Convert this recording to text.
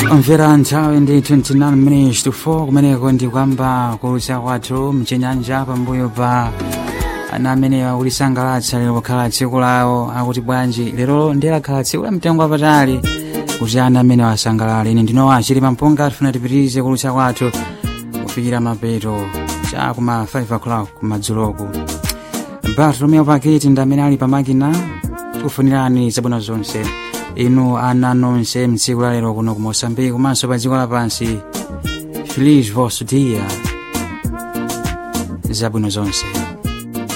mvera nthawi ndi 29 minutes to 4 kumeneko ndi kwamba kulutsa kwathu mchenyanja pambuyo pa ana amene akulisangalatsa lero pokhala tsiku lawo akuti bwanji lero ndilakhala tsiku la mtengo wapatali kuti ana amene wasangalale ine ndinowa chili pampunga tifuna tipitirize kulutsa kwathu kufikira mapeto cha kuma 5 o'clock kumadzuloko bartolomeo paketi ndi amene ali pamakina tikufunirani zabwino zonse inu ana nonse mtsiku la lero kuno ku mosambiki komanso pa dziko lapansi feliz vosso dia zabwino zonse